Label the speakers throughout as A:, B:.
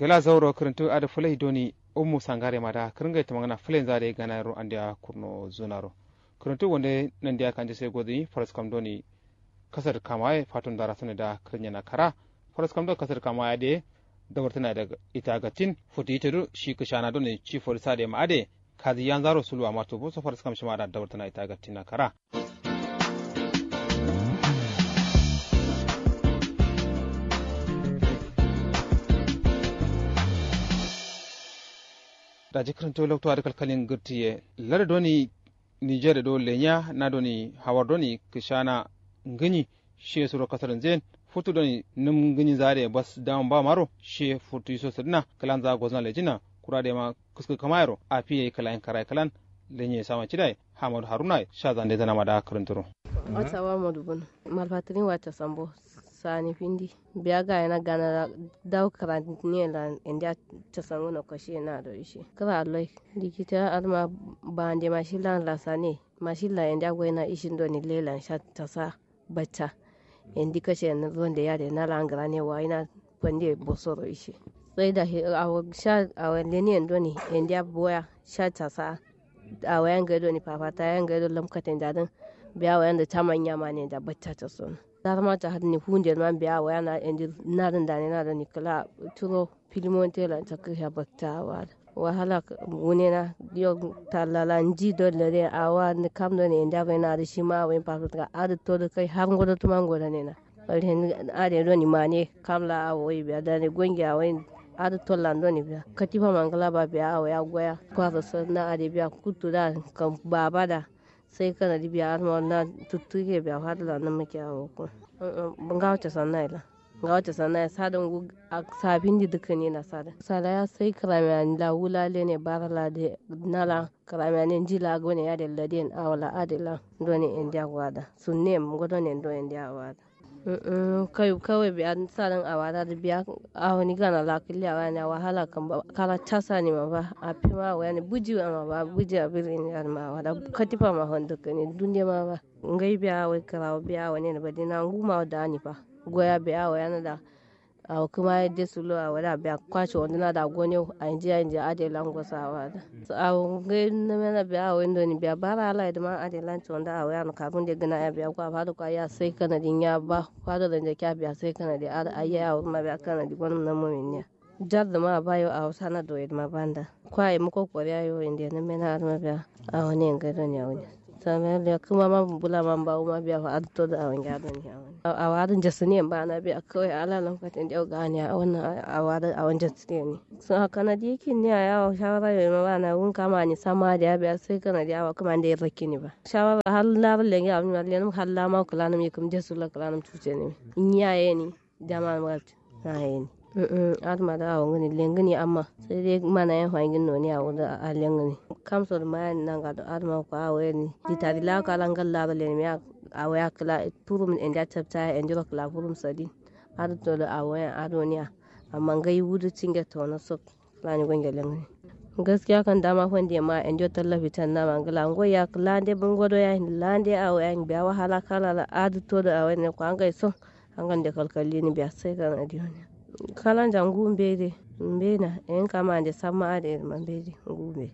A: gela zauro kirintu ada fulai doni ummu sangare mada kiringa ta magana fulen zare gana ro andia kurno zonaro kirintu wonde nan dia kanje sai godi faras kam doni kasar kamaye fatun dara sune da kirnya na kara faras kam do kasar kamaye de dawartana da ita gatin futi ita shi kishana doni ci forisa de ma ade kazi yan zaro sulu amma to bo so faras kam shi ma da dawartana ita gatin na kara da jikirin to lokto adakal kalin gurtiye lar doni niger do lenya na doni hawar doni kishana ngani she suro kasar zen futu doni num ngani zare bas dam ba maro she futu so sidna kalan za gozna lejina kura de ma kusku kamayro a fiye kalan karai kalan lenye sama cidai hamadu haruna sha zande zana mada karanturo
B: wata wa madubun malfatirin wata sambo sani findi biya ga yana gana daw karantini la inda ta sango na kwashe na da ishe kara alai likita alma bande mashila la sane mashila inda go yana ishin do ni lelan sha ta sa bacca indi kashe na zonde ya da na langara ne wa ina pande bosoro ishe sai da a sha a wanda ne ndo ni inda boya sha ta sa a wayan gado ni papata yan gado lamkatin dadin biya wayan da ta manya ma ne da bacca ta sona dar ma ta hadni hunde man biya wa yana endi nadan da ne nadan ni kala turo filimon tela ta kisha bakta wa wahala wune na yo talala nji do lere awa ni kam do ne inda bai na da shi ma wai pa ka adu to da kai har ngodo to man goda ne na alhen ade do ni mane kamla awo biya da ne gonga wai adu to lando ni biya katifa mangala ba biya awa ya goya kwa sa na ade biya kutu da kan baba da sai kana di biya ma na tuttuke biya hadla na muke awo ko ban ga wata sanna ila ga wata sanna sadan gu sabin di duka ne na sada sala ya sai karamiya la wulale ne barala de nala karamiya ne jila go ne ya de laden awala adila do ne india gwada sunne mu godo ne do india gwada kai kawai biya sadan awada da biya awani gana la kiliya wani wahala kan kala tasa ne ma ba a fi ma wani buji ma ba buji a birin ya ma wada katifa ma honda ne dunde ma ba ngai biya wai karawa biya wani ne ba dina nguma da ni fa goya biya wa yana da a kuma ya de sulo a wada biya kwace wanda na da gone a inji a inji ade lango sa wada a ngai na mena biya wa ndo ni biya bara ala da ma ade lanci wanda a waya na kafin da gina ya biya kwa fadu kwa ya sai kana din ya ba fadu da kya biya sai kana da a ya ma biya kana di gwanin na mumin ne jar da ma bayo a wasa na doye ma banda kwa yi muko kwariya yo inda na mena ma biya a wani yin gado ne a wani samar da kuma ma bula man ba ma biya fa adto da awan gado ne a wani a warin jasu ne ba na biya kawai ala lokacin da ga ne a wannan a warin a wajen jasu ne sun haka na da yake ne a yawo shawara ya ma ba na wun kama ni sama da ya biya sai kana da yawa kuma da ya rake ni ba shawara har labar da ya amma lenin har lama kula na mai kuma jasu la kula na tuce ne in yaye ni jama'a ma na yaye ni adama da awon gani lengani amma sai dai mana yan hwangin noni a wuda a lengani kamso da mayan nan ga da adama ko awo ni di tari la ka lan galla ba le mi a waya kala turum en da tabta en jiro kala furum sadi adu to da awo yan adoniya amma ngai wudu cinga to na so lani gonga lengani gaskiya kan dama wanda ma en jo tallafi tan na mangala ngo ya lande bungodo ya lande awo yan biya wahala kala la adu to da awo ne ko an gai so an gande kalkalli ni biya sai kan adiyoni kalan jangu mbede mbena en kama de sama ade mambede ngumbe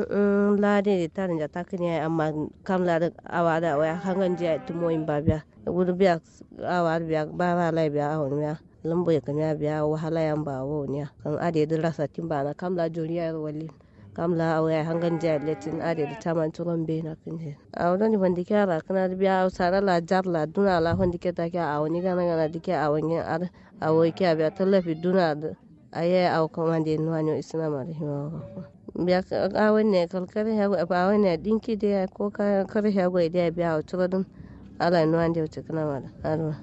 B: mm lade de tarin ja takini amma kam la awa da waya hangan je tumo in babia gudu biya awa biya bara lai biya awon biya lambo ya kanya biya wahala yan ba wo ne kan ade de rasa timba na kam la joriya wali kam la awaya hangan je letin ade de taman turon be na kinje awon ni bandi kyara kana biya sara la jar la duna la hondi keta kya awon ni gana gana dike awon yin ar awo ke a biya tallafi duna da a yi a kuma da yin wani isna ma da himawa biya a wani kalkar ya a wani dinki da ko kar ya gwai da ya biya a tura dun ala nuwa da wuce kana ma da arwa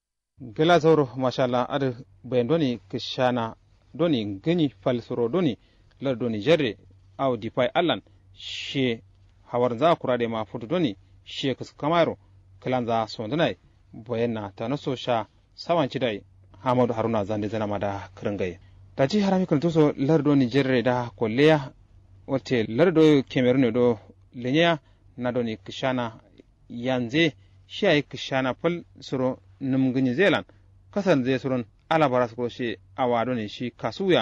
A: gela zauro mashallah ada bayan doni kishana doni gani falsuro doni lar doni jarre aw dipai allan she hawar za kura da ma futu doni she kus kamaro kalan za sondunai bayan na ta naso sha sawan cidai hamadu haruna zande zana mada kiringai daji harami kan tuso lardo nigeria da kolleya wate lardo cameroon do lenya na do ni kishana yanze shi ay kishana pal suro numgini zealand kasan zai suron alabara su shi awa do ni shi kasuya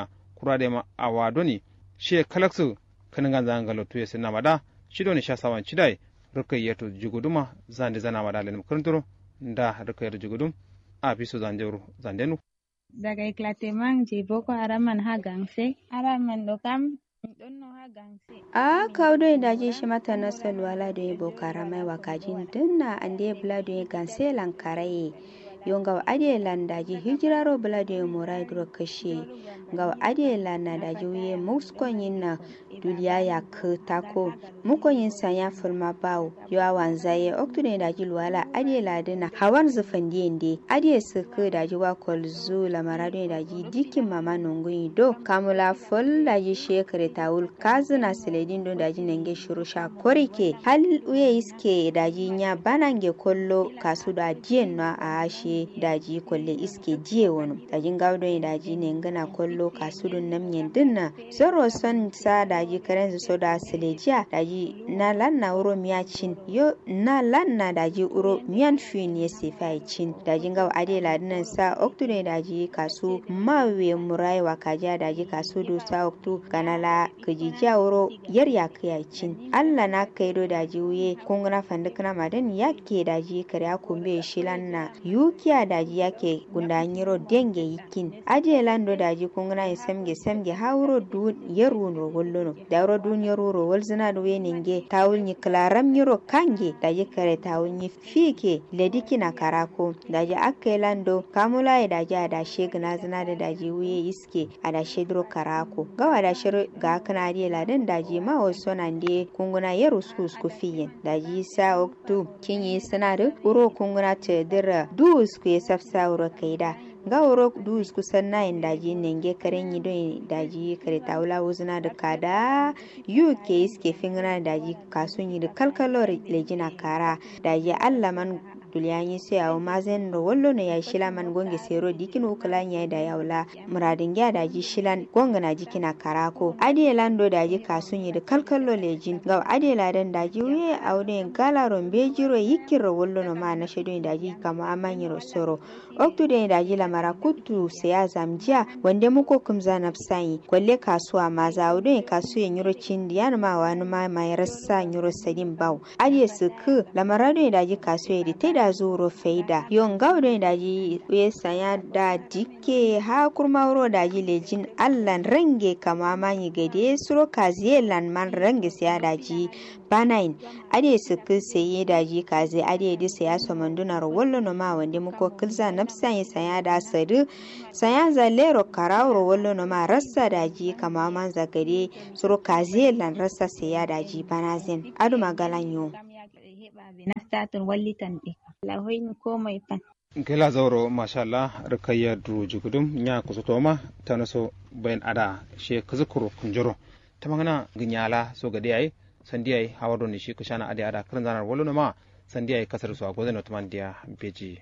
A: kurade ma awa doni she kalaksu kaningan zangalo tuye sinna mada shi doni sha sawan chidai rukai yeto juguduma zande zana mada len kurnturo nda rukai yeto jugudum a biso zanjuru zandenu
C: daga éclatement je boko haram man ha gangse haram man ɗo kam min ɗon no ha gangse
D: a kawdo e daji shimata na salwala do e boko haram ai wakajin dinna ande bla do e ganse lankaraye yo ngaw ade landaji hijiraro bla do e morai dro kashe ngaw ade lana daji wiye muskon yinna duliya ya k tako muko yin sanya fulma bawo yo awan zaye oktude daji luwala ade ladina hawan zufan diende ade suku daji wa kolzu lamarado daji dikin mama nungun do kamula fol daji shekare tawul kazuna siledin do daji nenge shuru sha korike hal uye iske daji nya banange kollo kasu da diyen no a ashe daji kolle iske diye wono daji gawdo daji nengana kollo kasu dun namyen dinna soro son sa daji karen so da silejiya daji na lanna uro miya cin yo na lanna daji uro miyan fin ya sefa cin daji gaw ade ladinan sa oktude daji kasu mawe murai wa kaja daji kasu do sa oktu kanala kajija wuro yar ya kaya cin allah na kaido daji wuye kunguna fandikana madan yake daji kare kumbe shilanna yukiya daji yake gundanyiro denge yikin aje lando daji kunguna ya samge samge hauro du yaru no gollono dawro duniyar wuro walzina da weninge tawul ni klaram yiro kange daji kare tawul ni fike lediki na karako daji akke lando kamula ya daji ada shegna zina da daji wuye iske ada shedro karako gawa da shiro ga kana die ladan daji ma wasu nan de kunguna yaro su su fiyin daji sa oktu kinyi sinadu uro kunguna te dira du su ya safsa uro kaida ga wuro dus kusan nayin daji nenge karen yi don daji kare taula wuzuna da kada uk iske fingina daji kasun yi da kalkalor lejina kara daji allaman dulyanyi sai awo mazen ro wollo no ya shila man gonge sero dikin ukulan ya da yaula muradin ya daji shilan gonga na jikina karako ade lando daji kasun yi da kalkallo lejin ga ade ladan daji wiye awde gala rombe jiro yikiro wollo no ma na shedo daji kama amanyi ro soro oktude daji lamara kutu saya zamjiya wande muko kumza nafsayi kwalle kasuwa ma za awde kasuwa nyiro chindi yana ma wani ma mai rassa nyiro sadin baw ade suku lamara do daji kasuwa di teda zuro faida yon gawdo daji we sanya da dike ha kurma wuro daji lejin allan range kama manyi gade suro kaziye lan man range siya daji banain ade suku saye daji kaze ade di saya somanduna ro wollo no ma wande muko kilza nafsan saya da sadu saya zalero karawro wollo no ma rassa daji kama man zagade suro kaziye lan rassa siya daji banazin adu magalanyo
C: heɓaɓe naftatun wallitanɓe Allah hoyni komai pan
A: gela zauro mashallah rikayya duru jugudum nya kusutoma tanaso bayan ada she kuzukuru kunjoro tamangana ginyala so gade ay sandiyai hawado ni shi kushana ade ada karan zanar wolo ma sandiyai kasar su agoze no tamandiya beji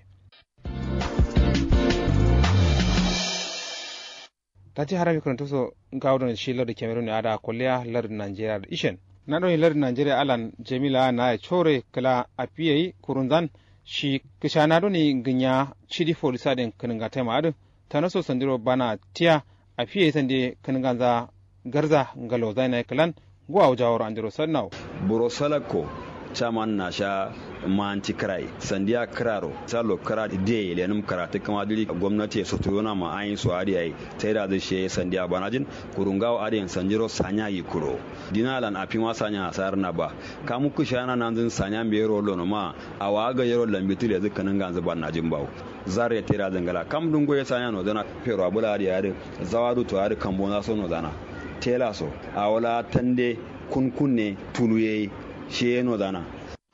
A: tati harabi kun tuso gawdo ni shi lardi cameroon ada kolleya lardi nigeria da ishen na ɗon lardi nigeria alan jamila na chore kala apiyai kurunzan shi kishana doni ginya chidi folisa den kaninga tema adu tanaso sandiro bana tiya apiye sande kaninga za garza ngalo zaina kalan gwa wajawar andiro sannaw
E: buro salako chaman na sha manti krai sandiya kraro salo kra de lenum karatu kama dili gwamnati ya soto yana ma ayin su ari ai tai da zai sandiya banajin kurungawo ari sanjiro sanya yi kuro dinalan afi ma sanya asar na ba kamu kushana nan zin sanya me yero lono ma awaga yero lambitu le zikanin ganzu ban najin bawo zare tera zangala kam dungo ya sanya no dana pero abula ari ari zawadu to ari kambona so no dana tela so awala tande kunkunne tuluye shi no dana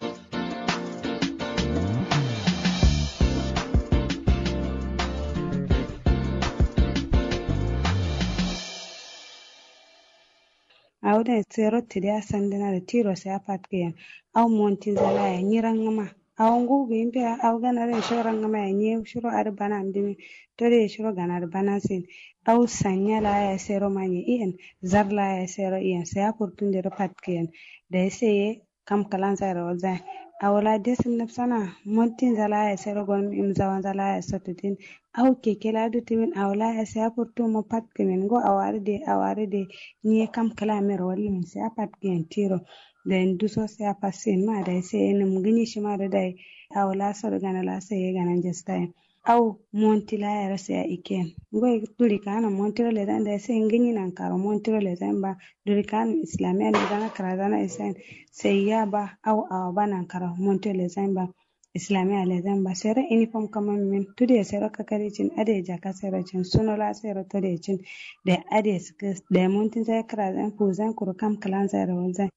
F: awden sero tidi a sandinare tiro se a patkiyen aw monti zala ya nyirangama aw ngugu impe aw ganare shoro rangama ya nye shoro ar bana ndimi tore shoro ganar bana sin aw sanya la ya sero manye iyen zar la ya sero iyen se a purtunde ro patkiyen da seye kam kalan zaira wazai awala desin nafsana montin zala ya sero gon im zawan zala ya satutin aw keke la du timin awala ya sa purtu mo pat kemen go awari de awari de ni kam kala mer walli min sa pat gen tiro den duso sa pasin ma da sai enum gini shi ma da dai awala sor gana la sai gana jestai aw monti la ya rasa ya iken goy duri kana monti le dan da sai ngini nan karo monti le dan ba duri kana islamiya le dan kara dana isen sai ya ba aw aw ba nan karo monti le dan ba islamiya le dan ba sere uniform kama min tude sere kakari cin ade jaka sere cin suno la sere tude cin da ade da monti sai kara dan fu zan kuru kam kalan sere wanzan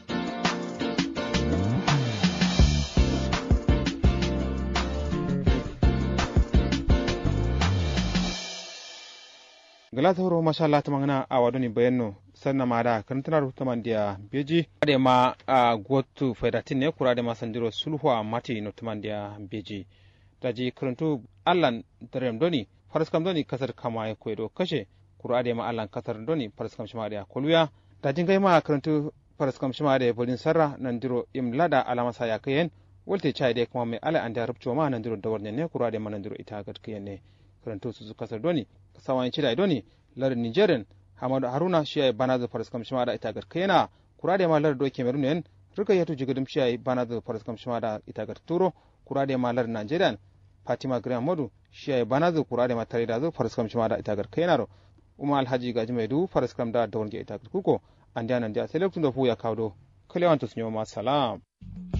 A: galata horo masha Allah ta magana a wadoni bayanno sanna ma da kan tana rubuta man dia beji ade ma a gotu federatin ne kura da ma sandiro sulhu a mati no taman dia beji daji karantu allan darem doni faraskam doni kasar kama ya koydo kashe kura ade ma allan kasar doni faraskam shima da koluya dajin gai ma karantu faraskam shima da bolin sarra nan diro imlada alama sa ya kayen wolte chai de kuma mai ala anda rubto ma nan diro dawar ne kura ade ma nan diro ita gad kayen ne karantu su kasar doni sawan cida idoni lar nigerian hamadu haruna shi ay banazo faraskam shimada itagar kena kurade ma lar do cameroon en ruka yatu jigadum shi ay banazo faraskam shimada itagar turo kurade ma lar nigerian fatima graham modu shi ay banazo kurade ma tare da zo faraskam shimada itagar kena ro uma alhaji gaji mai du faraskam da da wonge itagar kuko andiana ndia selektun da fu ya kawdo kalewanto sunyo ma salam